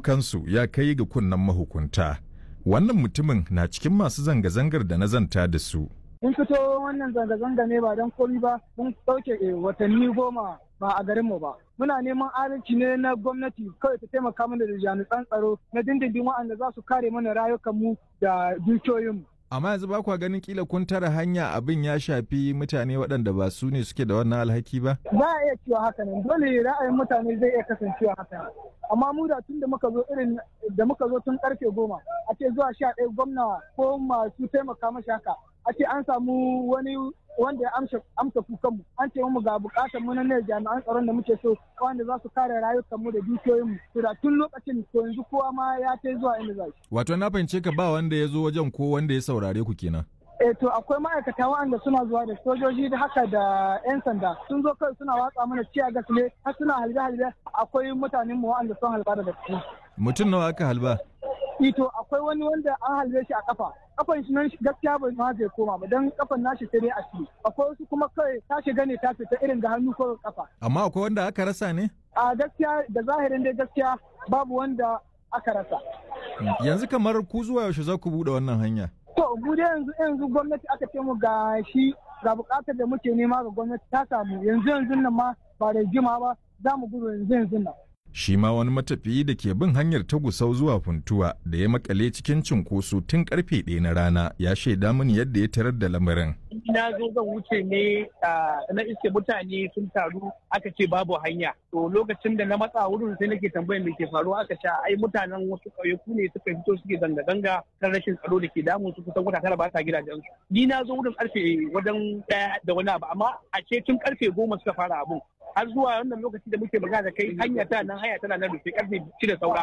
kukansu ya kai ga kunnen mahukunta. Wannan mutumin na cikin masu zanga-zangar da na zanta da su. mun fito wannan zanga-zanga ne ba don komi ba mun sauke watanni goma ba a garinmu ba muna neman adalci ne na gwamnati kawai ta taimaka mana da jami'an tsaro na dindindin waɗanda za su kare mana rayukanmu da dukiyoyinmu Amma yanzu ba kwa ganin kila kun tara hanya abin ya shafi mutane waɗanda ba su ne suke da wannan alhaki ba? za a iya cewa haka nan dole ra'ayin mutane zai iya kasancewa haka nan amma mu da tun da muka zo irin da muka zo tun karfe goma a ce zuwa sha ɗaya gwamna ko masu taimaka mashi haka a ce an samu wani wanda ya amsa amsa kukanmu an ce mu ga bukatar mu na ne jami'an tsaron da muke so wanda za su kare rayukanmu da dukiyoyinmu to da tun lokacin to yanzu kowa ma ya kai zuwa inda za shi Wato na fahimce ka ba wanda ya zo wajen ko wanda ya saurare ku kenan. eh to akwai ma'aikata waɗanda suna zuwa da sojoji da haka da 'yan sanda sun zo kai suna watsa mana ciya gas ne har suna halbe halbe akwai mutanen mu waɗanda sun halba daga ciki Mutum nawa aka halba? ito akwai wani wanda an halbe shi a kafa kafan shi nan gaskiya bai ma zai koma ba dan kafan nashi sai dai a ciki akwai wasu kuma kai ta shiga ne ta fita irin ga hannu ko kafa Amma akwai wanda aka rasa ne? a gaskiya da zahirin dai gaskiya babu wanda aka rasa Yanzu kamar ku zuwa yaushe za ku buɗe wannan hanya? to mu dai yanzu yanzu gwamnati aka ce mu ga shi ga bukatar da muke nema ga gwamnati ta samu yanzu yanzu nan ma ba da jima ba za mu gudu yanzu yanzu nan Shi ma wani matafiyi da ke bin hanyar ta gusau zuwa funtuwa da ya makale cikin cinkoso tun karfe ɗaya na rana ya shaida mini yadda ya tarar da lamarin. na zo zan wuce ne na iske mutane sun taru aka ce babu hanya to lokacin da na matsa wurin sai nake tambayar me ke faruwa aka ce ai mutanen wasu ƙauyaku ne suka fito suke zanga-zanga kan rashin tsaro da ke damun su kusan wata tara ba sa gidajen su ni na zo wurin karfe wajen ɗaya da wani abu amma a ce tun karfe goma suka fara abun har zuwa wannan lokaci da muke magana da kai hanya ta nan hanya tana nan rufe karfe shida saura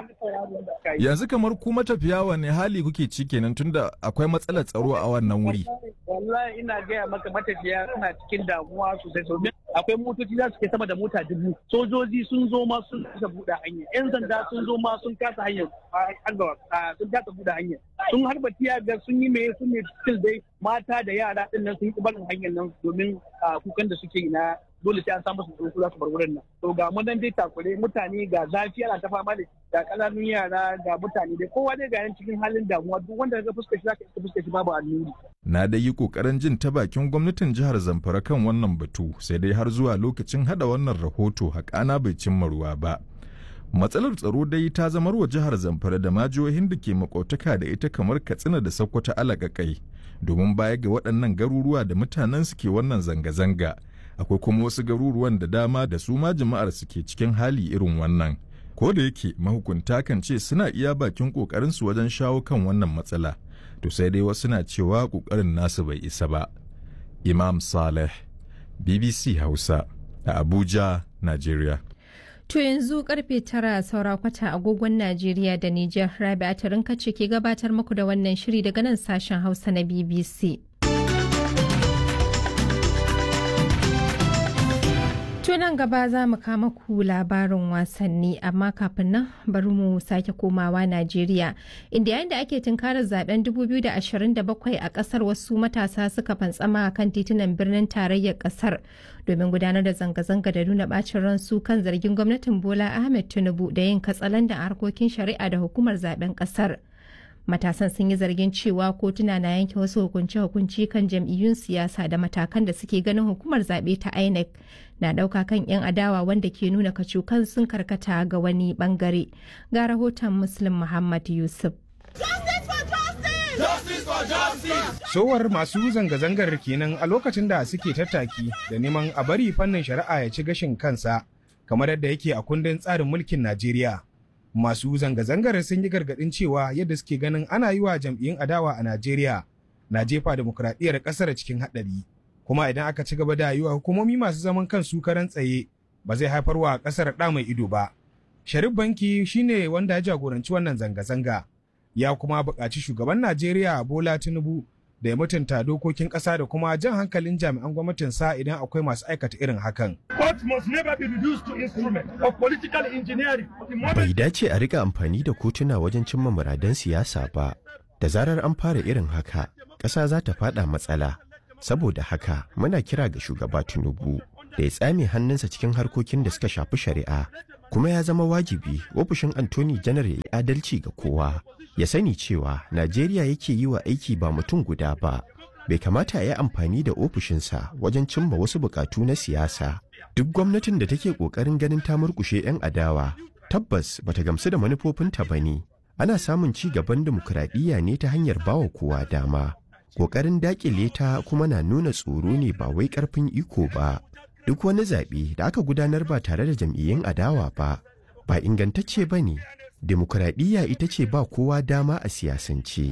Yanzu kamar ku matafiya wane hali kuke ci kenan tunda akwai matsalar tsaro a wannan wuri. wallahi ina gaya maka matafiya suna cikin damuwa sosai domin akwai motoci za su ke sama da mota dubu sojoji sun zo ma sun kasa buɗe hanya yan sanda sun zo ma sun kasa hanyar sun kasa buɗe hanyar sun harba tiyaga sun yi mai sun ne still dai mata da yara din nan sun yi barin hanyar nan domin kukan da suke yi na dole sai an samu su tsoro za su bar wurin nan to ga mu nan dai takure mutane ga zafi ana ta fama da ga kananun yara ga mutane dai kowa dai ga yan cikin halin damuwa duk wanda ka fuskar shi zaka fuskar shi babu annuri Na dai yi kokarin jin ta bakin gwamnatin jihar Zamfara kan wannan batu sai dai har zuwa lokacin hada wannan rahoto haƙana bai cimma ruwa ba. Matsalar tsaro dai ta zamar wa jihar Zamfara da ma jihohin da ke makotaka da ita kamar Katsina da Sokoto alagakai domin baya ga waɗannan garuruwa da mutanen su ke wannan zanga-zanga. Akwai kuma wasu garuruwan da dama da su ma jama'ar su ke cikin hali irin wannan. Ko da yake mahukunta kan ce suna iya bakin ƙoƙarinsu wajen shawo kan wannan matsala. to sai dai wasu na cewa ƙoƙarin nasu bai isa ba. Imam Saleh, BBC Hausa, a Abuja, Najeriya. To yanzu karfe tara saura kwata agogon Najeriya da Nijar Rabi'a Tarinka ce ke gabatar muku da wannan shiri daga nan sashen Hausa na BBC. nan gaba za mu kama ku labarin wasanni amma kafin nan bari mu sake komawa Najeriya inda yayin da ake tunkarar zaben 2027 a kasar wasu matasa suka fantsama kan titunan birnin tarayyar kasar domin gudanar da zanga-zanga da nuna bacin ransu kan zargin gwamnatin Bola Ahmed Tinubu da yin katsalandan harkokin shari'a da hukumar zaben kasar. matasan sun yi zargin cewa kotuna na yanke wasu hukunce-hukunci kan jam'iyyun siyasa da matakan da suke ganin hukumar zaɓe ta inec na ɗauka kan 'yan adawa wanda ke nuna kacukan sun karkata ga wani bangare ga rahoton muslim muhammad yusuf Sowar masu zanga-zangar kenan a lokacin da suke tattaki da neman a bari fannin shari'a ya ci gashin kansa kamar yadda yake a kundin tsarin mulkin Najeriya. masu zanga-zangar sun yi gargaɗin cewa yadda suke ganin ana yi wa jam'iyyun adawa a Najeriya na jefa demokuraɗiyyar ƙasar cikin haɗari. Kuma idan aka ci gaba da yi wa hukumomi masu zaman kansu karan tsaye ba zai haifar wa ƙasar ɗa mai ido ba. Sharif Banki shine wanda ya jagoranci wannan zanga-zanga. Ya kuma buƙaci shugaban Najeriya Bola Tinubu da ya mutunta dokokin ƙasa da kuma jan hankalin jami'an gwamnatinsa idan akwai masu aikata irin hakan. Bai dace a rika amfani da kotuna wajen cimma muradan siyasa ba. Da zarar an fara irin haka, ƙasa za ta fada matsala. Saboda haka, muna kira ga shugaba Tinubu da ya tsame hannunsa cikin harkokin da suka shafi shari'a kuma ya zama wajibi ofishin Anthony janar ya yi adalci ga kowa ya sani cewa Najeriya yake yi wa aiki ba mutum guda ba bai kamata ya yi amfani da ofishinsa wajen cimma wasu bukatu na siyasa duk gwamnatin da take kokarin ganin ta murkushe 'yan adawa tabbas bata gamsu da manufofinta ba ne ana samun ci gaban dimokuraɗiyya ne ta hanyar bawa kowa dama ƙoƙarin daƙile ta kuma na nuna tsoro ne ba wai ƙarfin iko ba duk wani zaɓe da aka gudanar ba tare da jam'iyyun adawa ba ba ingantacce ba ne dimokuraɗiyya ita ce ba kowa dama a siyasance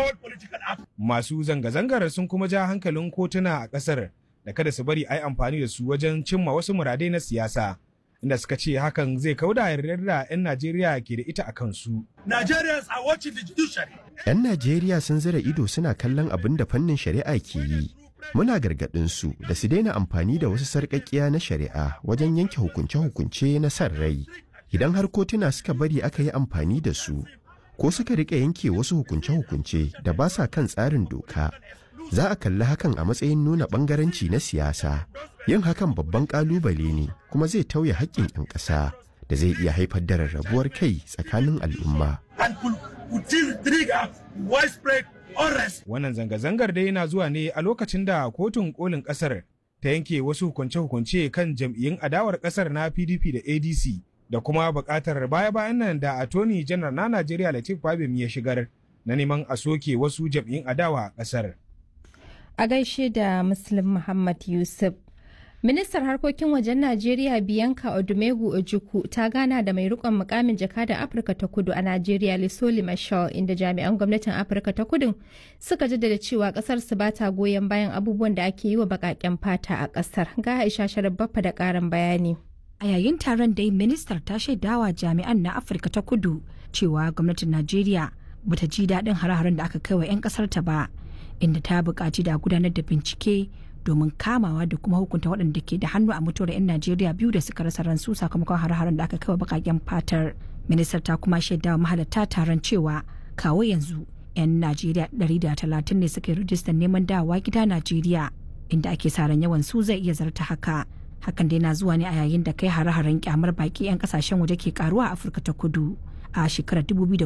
Masu zanga-zangar sun kuma ja hankalin kotuna a ƙasar da kada su bari a yi amfani da su wajen cimma wasu muradai na siyasa. Inda suka ce hakan zai kauda yardar da 'yan Najeriya ke da ita a kansu. Nigerians are watching the judiciary. 'Yan Najeriya sun zira ido suna kallon abin da fannin shari'a ke yi. Muna gargaɗin su da su daina amfani da wasu sarƙaƙƙiya na shari'a wajen yanke hukunce-hukunce na san rai. Idan har kotuna suka bari aka yi amfani da su, ko suka riƙa yanke wasu hukunce-hukunce da ba sa kan tsarin doka, za a kalli hakan a matsayin nuna ɓangaranci na siyasa. Yin hakan babban ƙalubale ne kuma zai tauye haƙƙin 'yan ƙasa da zai iya haifar da rarrabuwar kai tsakanin al'umma. And could, could trigger widespread unrest. Wannan zanga-zangar dai yana zuwa ne a lokacin da kotun kolin ƙasar ta yanke wasu hukunce-hukunce kan jam'iyyun adawar ƙasar na PDP da ADC da kuma buƙatar baya-bayan nan da Attorney General na Najeriya Latif Fabim ya shigar na neman a soke wasu jam'iyyun adawa a ƙasar. A gaishe da Muslim Muhammad Yusuf. Ministar harkokin wajen Najeriya Bianca Odumegu Ojukwu ta gana da mai rikon mukamin jakadan Afirka ta Kudu a Najeriya Lisoli Mashal inda jami'an gwamnatin Afirka ta Kudu suka jaddada cewa kasar su ba ta goyon bayan abubuwan da ake yi wa bakaken fata a kasar. Ga Aisha Sharif Baffa da karin bayani. A yayin taron dai ministar ta shaidawa jami'an na Afirka ta Kudu cewa gwamnatin Najeriya bata ji daɗin hare-haren da aka kai wa 'yan ƙasar ta ba, inda ta buƙaci da gudanar da bincike domin kamawa da kuma hukunta waɗanda ke da hannu a mutuwar 'yan Najeriya biyu da suka rasa ransu sakamakon hare-haren da aka kai wa baƙaƙen fatar. Ministar ta kuma shaidawa mahalarta taron cewa kawo yanzu 'yan Najeriya 130 ne suka yi rijistar neman dawowa gida Najeriya inda ake sa ran yawan su zai iya zarta haka. hakan dai na zuwa ne a yayin da kai hare-haren kyamar baki 'yan kasashen waje ke karuwa a afirka ta kudu a shekarar 2019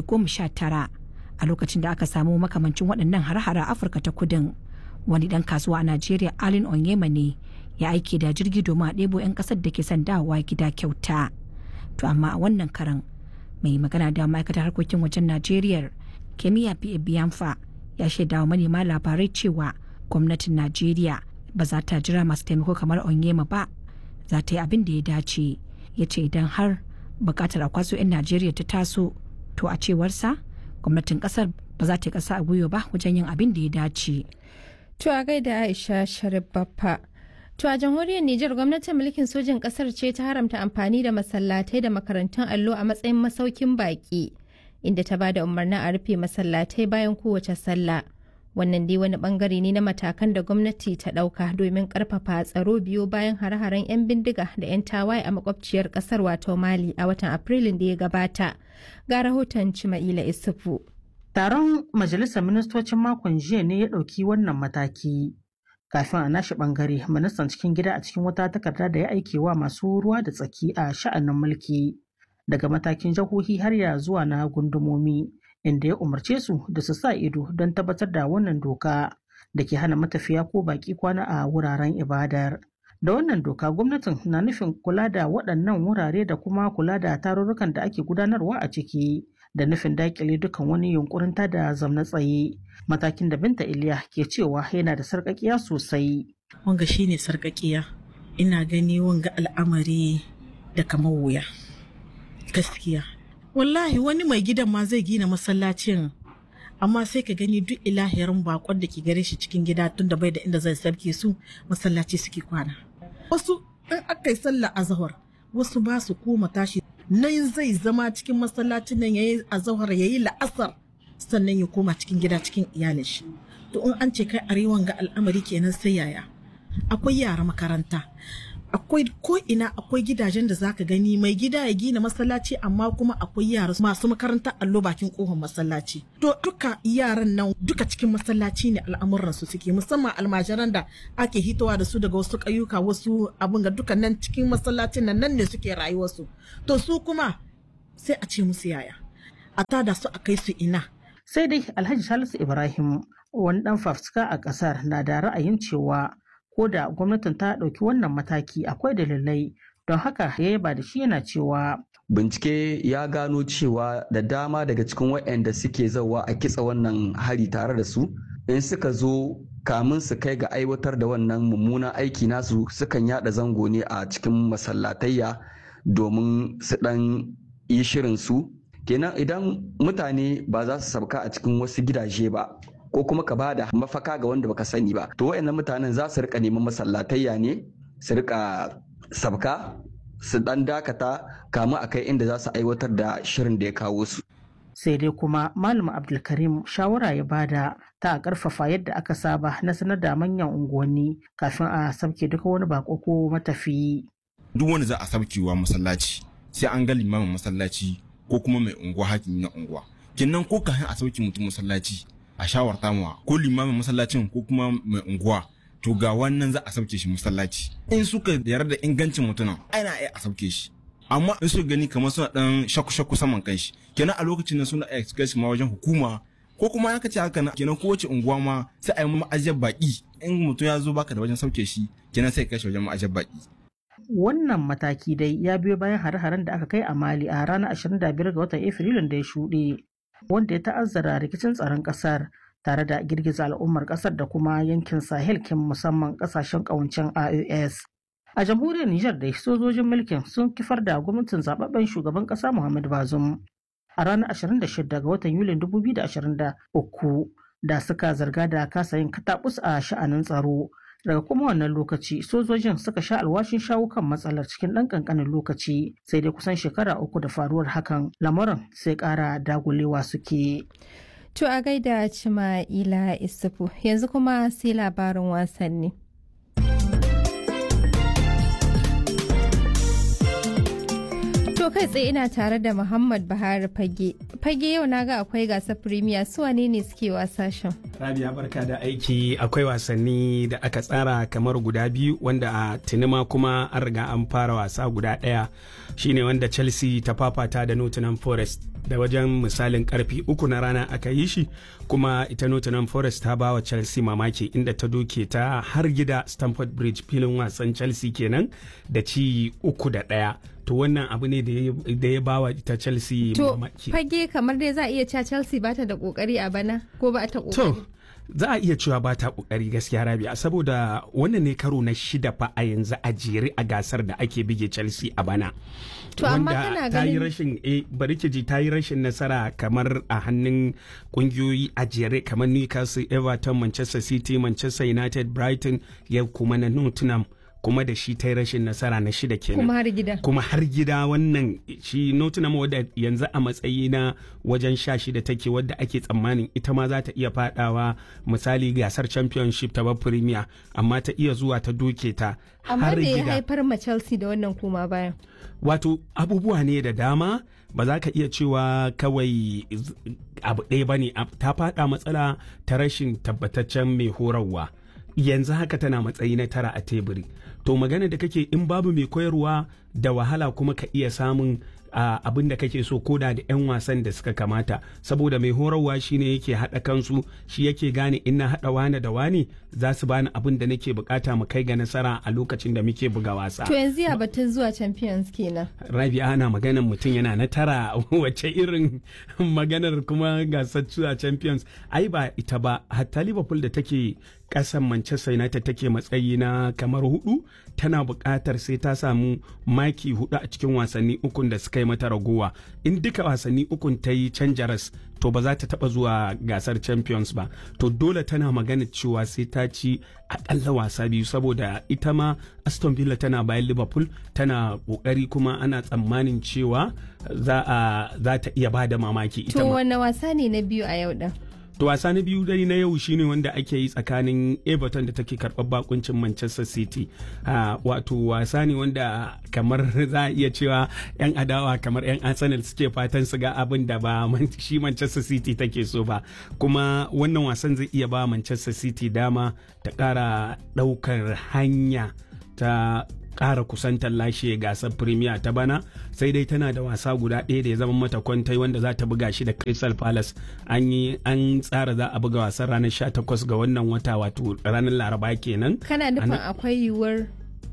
a lokacin da aka samu makamancin waɗannan hare-hare a afirka ta kudin wani ɗan kasuwa a najeriya alin onyema ne ya aike da jirgi domin a ɗebo 'yan ƙasar da ke son dawowa gida kyauta to amma a wannan karan mai magana da ma'aikatar harkokin wajen najeriya kemiya pa biyanfa ya shaidawa manema labarai cewa gwamnatin najeriya ba za ta jira masu taimako kamar onyema ba za ta yi abin da ya dace ya ce idan har bukatar a kwaso 'yan najeriya ta taso to a cewarsa gwamnatin kasar ba za ta yi kasa a gwiwa ba wajen yin abin da ya dace To a gaida Aisha Sharif Baffa. To a jamhuriyar Nijar gwamnatin mulkin sojin kasar ce ta haramta amfani da masallatai da makarantun allo a matsayin masaukin baki inda ta bada umarnin a rufe masallatai bayan kowace sallah. wannan dai wani bangare ne na matakan da gwamnati ta dauka domin karfafa tsaro biyo bayan hare-haren 'yan bindiga da 'yan tawaye a makwabciyar kasar wato mali a watan afrilun da ya gabata ga rahoton cima'ila isufu taron majalisar ministocin makon jiya ne ya ɗauki wannan mataki kafin a nashi bangare ministan cikin gida a cikin wata takarda da ya aike wa masu ruwa da tsaki a sha'anin mulki daga matakin jihohi har ya zuwa na gundumomi inda ya umarce su da su sa ido don tabbatar da wannan doka da ke hana matafiya ko baki kwana a wuraren ibadar. Da wannan doka gwamnatin na nufin kula da waɗannan wurare da kuma kula da tarurrukan da ake gudanarwa a ciki da nufin dakile dukan wani yunkurin da zamna tsaye matakin da binta iliya ke cewa yana da sarƙaƙiya sosai. Wanga shine sarƙaƙiya ina gani wanga al'amari da kamar wuya gaskiya wallahi wani mai gidan ma zai gina masallacin amma sai ka gani duk ilahirin bakon da ke gare shi cikin gida tun da bai da inda zai sarki su masallaci suke kwana wasu in aka yi sallah azahar wasu ba su koma tashi nan zai zama cikin masallacin nan yayi azahar yayi la'asar sannan ya koma cikin gida cikin iyalin shi to in an ce kai arewan ga al'amari kenan sai yaya akwai yara makaranta akwai ko ina akwai gidajen da zaka gani mai gida ya gina masallaci amma kuma akwai yara masu makarantar allo bakin kofar masallaci to duka yaran nan duka cikin masallaci ne al'amuran su suke musamman almajiran da ake hitowa da su daga wasu ƙauyuka wasu abin ga duka nan cikin masallacin nan nan ne suke rayuwarsu to su kuma sai a ce musu yaya a tada su a kai su ina sai dai alhaji salisu ibrahim wani dan fafuska a kasar na da ra'ayin cewa ko da gwamnatin ta ɗauki wannan mataki akwai dalilai don haka ya yaba da shi yana cewa bincike ya gano cewa da dama daga cikin waɗanda suke zauwa a kitsa wannan hari tare da su in suka zo kamun su kai ga aiwatar da wannan mummunan aiki nasu sukan yada zango ne a cikin masallatayya domin su dan yi shirin su kenan idan mutane ba za su sabka a cikin wasu gidaje ba ko kuma ka bada mafaka ga wanda baka sani ba to wayannan mutanen za su rika neman masallatayya ne su rika sabka su dan dakata kama a kai inda za su aiwatar da shirin da ya kawo su sai dai kuma malam abdulkarim shawara ya bada ta a karfafa yadda aka saba na sanar da manyan unguwanni kafin a sabke duka wani bako ko matafiyi duk wanda za a sabkewa masallaci sai an ga limamin masallaci ko kuma mai unguwa hakimi na unguwa kenan ko kafin a sauke mutum masallaci a shawarta mawa ko limamin masallacin ko kuma mai unguwa to ga wannan za a sauke shi masallaci in suka yarda da ingancin mutumin ana iya a sauke shi amma in suka gani kamar suna dan shakku shakku saman kanshi kenan a lokacin nan suna iya kai shi ma wajen hukuma ko kuma ya kace haka kenan kowace unguwa ma sai a yi ma'ajiyar baki in mutum ya zo baka da wajen sauke shi kenan sai kai shi wajen ma'ajiyar baki wannan mataki dai ya biyo bayan hare-haren da aka kai a mali a ranar 25 ga watan afrilun da ya shuɗe wanda ya ta'azzara rikicin tsaron ƙasar tare da girgiza al'ummar ƙasar da kuma yankin sahel kin musamman ƙasashen ƙawancen ios a jamhuriyar nijar da sojojin mulkin sun kifar da gwamnatin zababben shugaban ƙasa muhammad bazum a ranar 26 ga watan yulin 2023 da suka zarga da kasa yin katabus a sha'anin tsaro daga kuma wannan lokaci sojojin suka sha alwashin shawo kan matsalar cikin ɗan ƙanƙanin lokaci sai dai kusan shekara uku da faruwar hakan lamarin sai ƙara dagulewa suke To a gaida Cima'ila Isufu yanzu kuma sai labarin wasanni. To kai tsaye ina tare da Muhammad Buhari Fage. Fage yau na ga akwai gasar Premier su wane ne suke wasa shan? Rabia barka da aiki akwai wasanni da aka tsara kamar guda biyu wanda a tinima kuma an riga an fara wasa guda ɗaya shine wanda Chelsea ta fafata da Nottingham Forest da wajen misalin karfi uku na rana aka yi shi kuma ita Nottingham Forest ta bawa Chelsea mamaki inda ta doke ta har gida Stamford Bridge filin wasan Chelsea kenan da ci uku da ɗaya. to wannan abu ne da ya bawa ita Chelsea mamaki. To fage kamar dai za a iya cewa Chelsea bata da kokari a bana ko ba ta kokari? To za a iya cewa ba ta kokari gaskiya Rabia saboda wannan ne karo na shida fa a yanzu a jere a gasar da ake bige Chelsea a bana. To amma kana ta yi ganin rashin eh bari ki ji ta yi rashin nasara kamar a hannun kungiyoyi a jere kamar Newcastle, Everton, Manchester City, Manchester United, Brighton, yau kuma na Nottingham. kuma da shi ta yi rashin nasara na shida kenan kuma har gida. kuma har gida wannan shi Nottingham wadda yanzu a matsayi na wajen sha shida take wadda ake tsammanin ita ma za ta iya fadawa misali gasar championship ta premier amma ta iya zuwa ta doke ta Amma har me ya gida haifar ma Chelsea da wannan koma bayan? wato abubuwa ne da dama ba za ka iya cewa kawai z- abu ɗaya ba ne ta faɗa matsala ta rashin tabbataccen mai horarwa yanzu haka tana matsayi na tara a teburi to magana da kake in babu mai koyarwa da wahala kuma ka iya samun a abin da kake so koda da 'yan wasan da suka kamata saboda mai horarwa shine yake haɗa kansu shi yake gane in na haɗa wane da wane za su bani abin da nake bukata mu kai ga nasara a lokacin da muke buga wasa To yanzu ya batun zuwa Champions kenan. Rabi ana maganar mutum yana na tara wace irin maganar kuma gasar zuwa champions ai ba ita ba hatta liverpool da take kasan manchester united take matsayi na kamar hudu tana buƙatar sai ta samu maki hudu a cikin wasanni ukun da suka yi mata ragowa in duka wasanni ukun ta yi canjaras to ba za ta taba zuwa gasar champions ba to dole tana magana cewa sai ta ci akalla wasa biyu saboda ita ma aston villa tana bayan liverpool tana kokari kuma ana tsammanin cewa za a za ta iya bada mamaki ita To ma wanne wasa ne na biyu a yau din? to wasa na biyu dai na yau shine wanda ake yi tsakanin everton da take karɓar bakuncin manchester city uh, wato wasa ne wanda kamar za a iya cewa yan adawa kamar yan arsenal suke fatan su ga abin da ba shi manchester city take so ba kuma wannan wasan zai iya ba manchester city dama ta ƙara ɗaukar hanya ta ƙara kusantar lashe gasar premier ta bana sai dai tana da wasa guda ɗaya da ya zama mata kwantai wanda za ta buga shi da crystal palace an yi an tsara za a buga wasan ranar 18 ga wannan wata wato ranar laraba kenan kana nufin akwai yiwuwar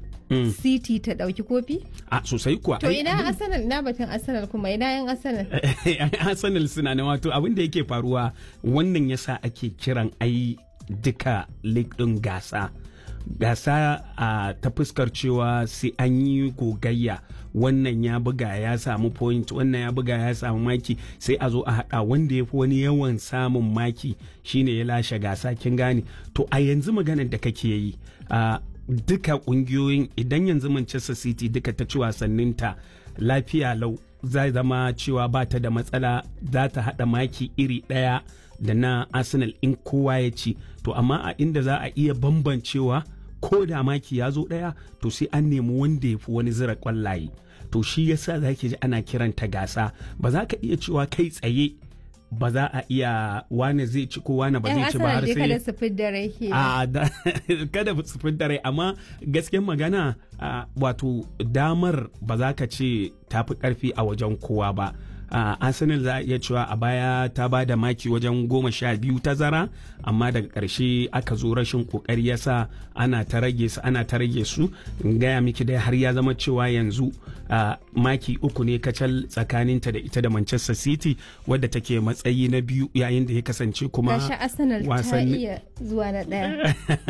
city ta ɗauki kofi a sosai kuwa to ina arsenal ina batun arsenal kuma ina yan arsenal arsenal suna ne wato abin da yake faruwa wannan yasa ake kiran ai duka league ɗin gasa gasa a ta fuskar cewa sai an yi gogayya wannan ya buga ya samu point wannan ya buga ya samu maki sai a zo a hada wanda ya fi wani yawan samun maki shine ya lashe gasa kin gane to a yanzu maganar da kake yi a duka kungiyoyin idan yanzu manchester city duka ta ci wasanninta lafiya lau zai zama cewa ba ta da matsala za ta hada maki iri daya da na arsenal in kowa ya ci to amma a inda za a iya bambancewa ko da maki ya zo ɗaya to sai an nemi wanda ya fi wani zira kwallaye to shi yasa za ki ji ana kiranta gasa ba za ka iya cewa kai tsaye ba za a iya wane zai ci ko wane ba zai ci ba har sai kada su fidda rai a kada su fidda rai amma gaskiyar magana wato damar ba za ka ce tafi karfi a wajen kowa ba Uh, arsenal za a iya cewa a baya ta ba da maki wajen goma sha biyu tazara amma daga ƙarshe aka zo rashin ƙoƙari yasa ana ta rage su ana ta rage su in gaya miki dai har ya zama cewa yanzu uh, maki uku ne kacal tsakaninta da ita da manchester city wadda take matsayi na biyu yayin da ya kasance kuma gashi arsenal ta iya zuwa na ɗaya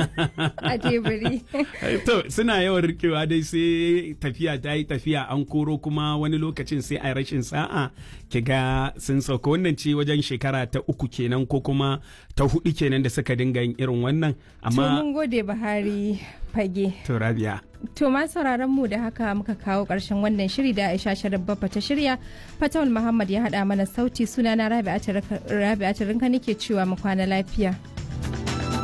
a teburi to suna yawan rikewa dai sai tafiya ta yi tafiya an koro kuma wani lokacin sai a rashin sa'a ki ga sun sauka wannan ce wajen shekara ta uku kenan ko kuma ta hudu kenan da suka dinga yin irin wannan amma mun gode Buhari fage to Rabia to ma sauraron mu da haka muka kawo karshen wannan shiri da Aisha Sharif Baffa ta shirya Fatawul Muhammad ya hada mana sauti sunana Rabi'a Rabi'a Rinka nake cewa mu kwana lafiya